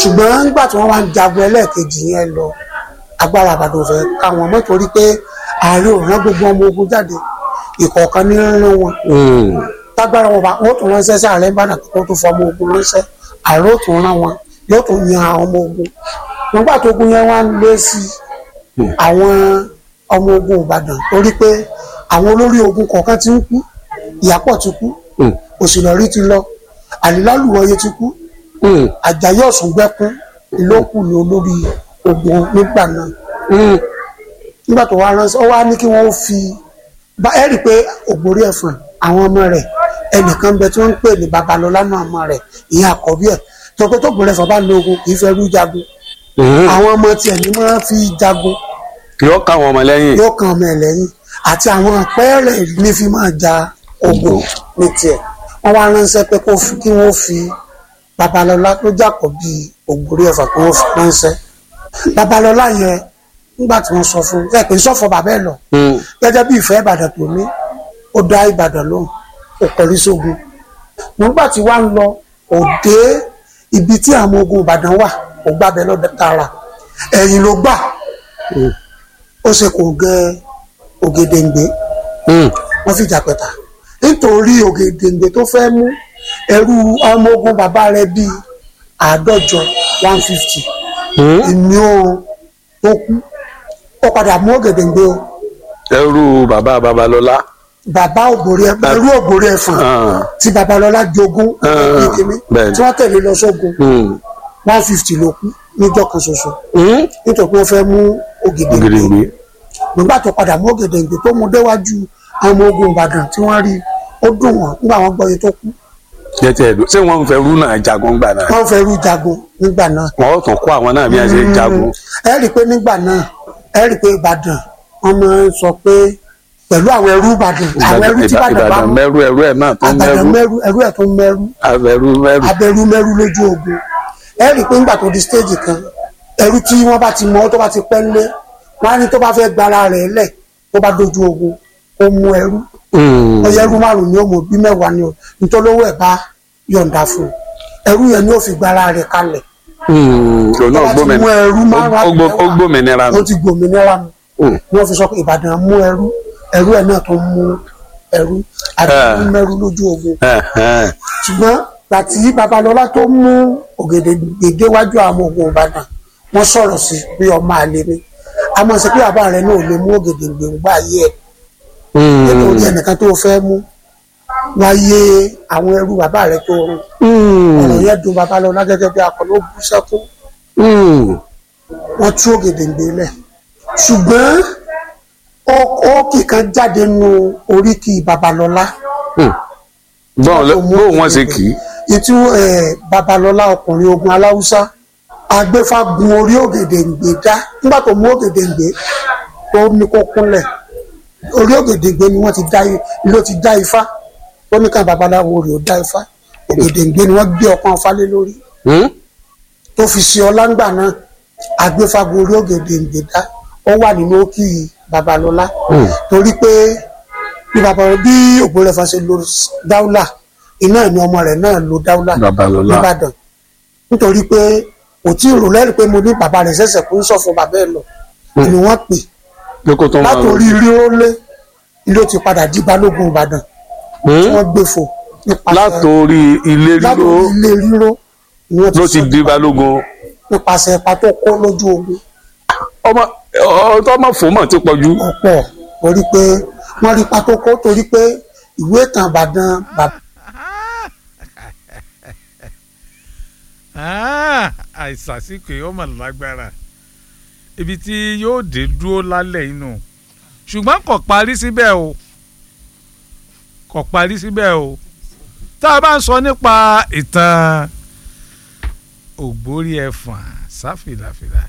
ṣùgbọ́n nígbà tí wọ́n wá ń jagun ẹlẹ́ẹ̀kejì yẹn lọ agbára àbàdàn fẹ́ ká wọn mọ́ torí pé ààrẹ ò rán gbogbo ọmọ ogun jáde ìkọ̀ọ̀kan ní rán wọn tágbára wọn bá wọn tún ránṣẹ́ sí ààrẹ ìbàdàn tó tún fọ ọmọ ogun ránṣẹ́ ààrẹ ò tún rán wọn yóò tún yan àwọn ọmọ ogun nígbà tó ogun yẹn wá ń lé sí àwọn ọmọ ogun ìbàdàn torí pé àwọn olórí ogun kọ̀ọ̀kan ti ń kú ìyápọ̀ ti kú òsìlọ́rí ti lọ àlìlálùwọ̀ye ti kú àjàyí ọ̀sùngbẹ́kún ló kù ní olórí ogun nígbà náà nígbà tó wá ránṣẹ́ ó wá ní kí wọ́n fi bá ẹ rí i pé ògbórí ẹ̀fọ̀n àwọn ọmọ rẹ̀ ẹnìkan bẹ tí wọ́n ń pè ní babalọ́lá náà ọmọ rẹ̀ ìyẹn àkọ́bí ẹ̀ tó pé tó gbórí ẹ̀fọ̀n bá lo ogun kì í fẹ́ rú jagun àwọn ọmọ tiẹ̀ ní máa fi jagun yóò ká àwọn ọmọ lẹ́yìn. yóò kan ọmọ ẹ̀ lẹ́yìn àti àwọn àpẹẹrẹ ní fi máa ja ogun ní tiẹ̀ wọ́n wá ránṣẹ́ pé kó fi kí wọ́n fi babalọ́lá tó jàkọ̀ bíi ògbórí ẹ̀fọ̀n kí wọ́n fi ránṣẹ́ babalọ́lá yẹn nígbà tí wọ́n sọ fún un ẹ pé sọ́fọ̀ bàbá ẹ̀ lọ gẹ́gẹ́ bí ìfẹ́ ìbàdàn tó ní ó dá ìbàdàn lóhùn kò kọrí sógun nígbà tí wàá ń lọ kò dé ibi tí àwọn ogun ìbàdàn wà kò gbàbẹ lọ tààrà ẹ̀yìn ló gbà ó ṣe kò gẹ ògèdèǹgbé wọ́n fìjà pẹ̀tà nítorí ògèdèǹgbé tó fẹ́ mú ẹrú ọmọ ogun bàbá rẹ̀ bíi àádọ́jọ one fifty ìní oorun tó kú ó padà mú ògèdèǹgbé o ẹrú bàbá babalọ́lá. bàbá ògbórí ẹ ẹrú ògbórí ẹfọn tí babalọ́lá jogún ìkíní tí wọ́n tẹ̀lé lọ sógun one fifty ló kú níjọ́ kan ṣoṣo nítorí pé wọ́n fẹ́ mú ògèdèǹgbé nígbà tó padà mú ògèdèǹgbé tó mú déwájú àwọn ogun ìbàdàn tí wọ́n rí ó dùn wọ́n nígbà wọ́n gbọ́ iye tó kú. jẹ́tẹ̀ ẹ̀dùn ṣé wọ́n ń fẹ́ rú náà jagun gbà náà. wọ́n fẹ́ rú jagun nígbà náà. wọ́n ó tún kó àwọn náà bí wọ́n ṣe ń jagun. ẹ rí i pé nígbà náà ẹ rí i pé ìbàdàn wọ́n máa ń sọ pé pẹ̀lú àwọn ẹrú ìbàdàn àwọn ẹrú tí ìbàdàn bá mú mẹ́rú ẹrú ẹ̀ náà tó àbàdàn mẹ́rú mẹ́rú ẹrú ẹ̀ tó mẹ́rú abẹ́rú mẹ́rú. abẹ́rú mẹ́rú lójú ogun ẹ rí i pé nígbà tó di stéèjì kan ẹrú tí wọ́n bá ti mọ tó bá ti pẹ́ ńlé wọ́n á ní tó bá fẹ́ gbára rẹ̀ lẹ̀ tó bá dojú ogun ó mú ẹrú ọyẹ ẹrú márùn ni ó mú bí mẹ́wàá ni ó nítorí owó ẹ̀ bá yọ̀ǹda fún un ẹrú yẹn ni ó fi gbára rẹ̀ kalẹ̀ òun náà tó bá ti mú ẹrú márùn ó gbó- ó gbòmìnira ó nù. ti gbòmìnira nù Mm. ni wọ́n fi sọ pé Ìbàdàn mú ẹrú ẹrú ẹ̀ náà tó mú ẹrú àti Ah. mú mẹ́rú lójú ogun Ẹ̀hẹ́n. ṣùgbọ́n gbàtí babalọ́lá tó mú ògèdèǹgbè déwájú àwọn ogun ìbàdàn wọ́n sọ̀rọ̀ sí pé ọmọ àlè ni àmọ́ sí pé bàbá rẹ̀ náà ò lè mú ògèdèǹgbè ń gbà yé ẹ̀ Mm. nítorí ẹnìkan tó fẹ́ mú wáyé àwọn ẹrú bàbá rẹ̀ tó rún Mm. ọ̀rọ̀ yẹn dùn babalọ́lá gẹ́gẹ́ bí akọni ó bú sẹ́kún Mm. wọ́n tú ògèdèǹgbè lẹ̀ ṣùgbọ́n ó- ó kìkan jáde nu oríkì babalọ́lá bọ́n lọ- bó wọ́n ṣe kì í. ìtú ẹ̀, babalọ́lá ọkùnrin ogun aláwùsá agbéfágun orí ògèdèǹgbè dá nígbà tó mú ògèdèǹgbè tó ní kó kúnlẹ̀ orí ògèdèǹgbè ni wọ́n ti dá i- ló ti dá ifá ó ní ká babaláwo rẹ̀ ó dá ifá ògèdèǹgbè ni wọ́n gbé ọpọ́n ifá lé lórí Hmm? tó fi ṣe ọláńgbà náà agbéfágun orí ògèdèǹgbè dá ó wà nínú òkì babalọ́lá torí pé bí babalọ́lá bí ògbórẹ̀fà ṣe lo dáúlà iná ni ọmọ rẹ̀ náà lo dáúlà Babalọ́lá. nìbàdàn nítorí pé kò tí ì rò lẹ́rìí pé mo ní bàbá rẹ̀ ṣẹ̀ṣẹ̀ kó ń sọ fún bàbá ẹ̀ lọ ni wọ́n pè pé kó tó máa látòrí ríró lé ilé ó ti padà di balógun ìbàdàn tí wọ́n gbé fò nípasẹ̀ látòrí ilé ríró látòrí ilé ríró ni wọ́n ló ti ti sọ di balógun nípasẹ̀ ipa tó kó lójú ogun ọmọ ọtọ ọmọ fòmọ ti pọ̀ jù. ọ̀pọ̀ torí pé wọ́n rí ipa tó kó torí pé ìwé ìtàn ìbàdàn bàbá Ah, àìsàsìkò yìí ó mà lágbára ibi tí yóò dé dúró lálẹ́ inú ṣùgbọ́n kò parí síbẹ̀ o kò parí síbẹ̀ o tá a bá ń sọ nípa ìtàn ògbórí ẹ̀fọ̀n sáfìlàfìlà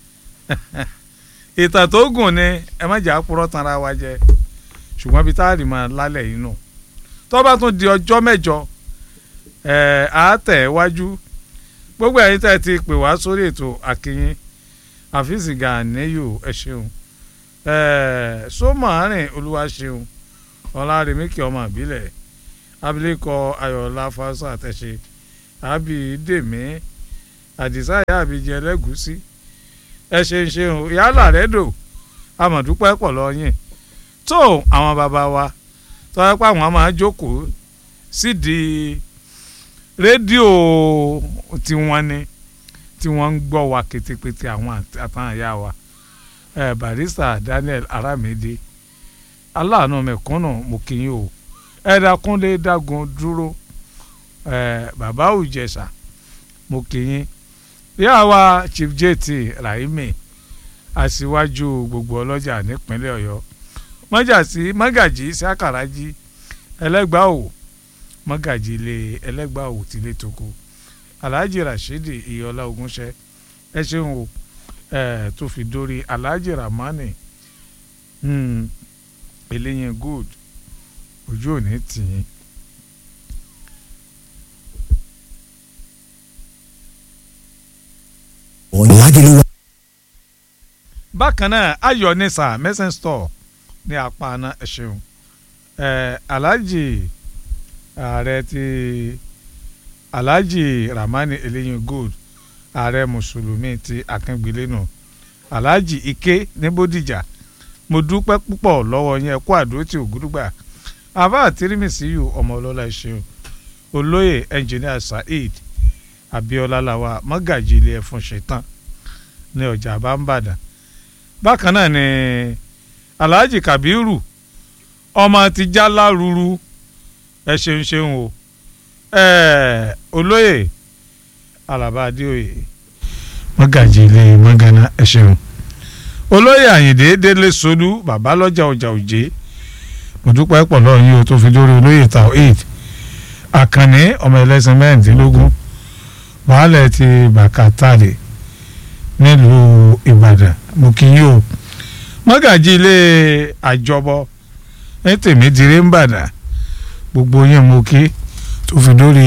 ìtàn tó gùn ni ẹ má jà á purọ́ tanra wa jẹ ṣùgbọ́n ibi tá a rì mọ́ lálẹ́ inú tó bá tún di ọjọ́ mẹ́jọ ẹ̀ á tẹ̀ wájú gbogbo ẹ̀yin tẹ́ ẹ ti pè wá sórí ètò àkìyìn àfíìsì gàníyù ẹ ṣeun ẹẹ sọmọrin olúwa ṣeun ọlárẹmíkì ọmọ àbílẹ̀ abilékọ ayọ̀ọ́lá fásitì àtẹ̀ṣe àbí dèmí àdìsá ìyá àbíjẹ ẹlẹ́gùúsí ẹ ṣeun ṣeun yálà rẹ dò amọ̀dúpẹ́ pọ̀ lọ́yìn tó àwọn bàbá wa tọ́wọ́ pé àwọn máa jókòó sídìí rédíò tiwọn ni tí wọ́n ń gbọ́ wa ketekete àwọn àtàyà wa ẹ barista Daniel Aramide aláàánú mẹ̀kúnnù mo kì í o ẹ̀dá kúnlé dágun dúró ẹ bàbá òjẹsà mo kì í yá wa Chief JT Rahimi aṣíwájú gbogbo ọlọ́jà nípínlẹ̀ Ọ̀yọ́ mọ́jàsí mọ́gàjì sákàràjì ẹlẹ́gbàá òwò mọ́gàjì ilé ẹlẹ́gbàá òwò tilé toko alhaji rashidi iyọlá ogunṣẹ ẹ ṣeun o ẹ tó fi dórí alhaji ramani hmm, eléyìn good ojú òní tìyín. Ọ̀làdìlú bákan náà ayọ̀ nisa mẹ́sàn store ní apá àná ẹ ṣeun ẹ alhaji ààrẹ ti alhaji ramani eléyìn gold ààrẹ mùsùlùmí ti akíngbélénu alhaji ike ní bódìjà mo dúpẹ́ púpọ̀ lọ́wọ́ yẹn kó àdó tí ògúdúgbà àbá àtìrímìsíyù ọmọ ọlọ́lá ṣeun olóyè ẹnjìníà saheed abiola lawa mọ́gàjì ilé ẹ̀fọn ṣetán ní ọjà àbámbàdàn bákan náà ni alhaji kabiru ọmọ ti jálá ruru ẹ ṣeun ṣeun o ẹẹ olóyè alaba adéoyè mọ́gàjì ilé mọ́gànà ẹ ṣeun olóyè àyìndé délé solú bàbá lọ́jà ọjà òjé mo dúpẹ́ pọ̀ lọ́rùn yìí o tó fi dórí olóyè taoid àkànní ọmọ ẹlẹ́sìn mẹ́rìndínlógún baálẹ̀ ti bàkátàlè nílùú ìbàdàn mo kí yín o mọ́gàjì ilé àjọbọ ní tèmi diré ń bàdàn gbogbo yín mo kí tó fi dórí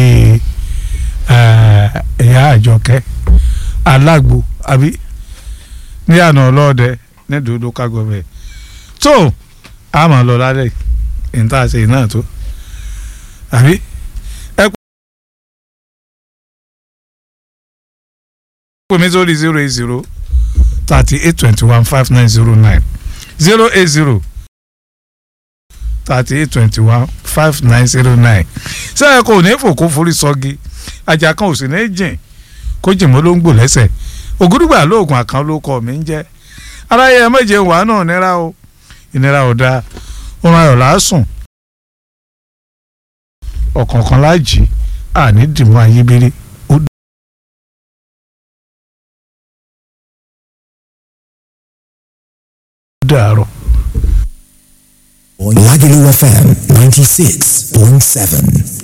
ẹ̀yà àjọkẹ́ alágbo àbí ní àná ọlọ́ọ̀dẹ ní dòdò kágọ́bẹ̀ tó a máa lọ lálẹ́ ìta ṣe iná tó àbí. pè mí sórí zero eight zero thirty eight twenty one five nine zero nine zero eight zero thirty eight twenty one five nine zero nine sẹ́yìn kò ní fòkó forí sọ́gi ajá kan ò sì ní jìn kó jìmọ́ ló ń gbò lẹ́sẹ̀ ògúdùgbà lóògùn àkàn ló kọ́ mi ń jẹ́ aráyé ẹ méje wàá náà nira o ìnira ò dáa oorun ayọ̀ lásùn ọ̀kọ̀ọ̀kan láàjì àní dìmọ́ ayébírí ó dàárọ̀. Ọ̀làdìlú FM ninety six point seven.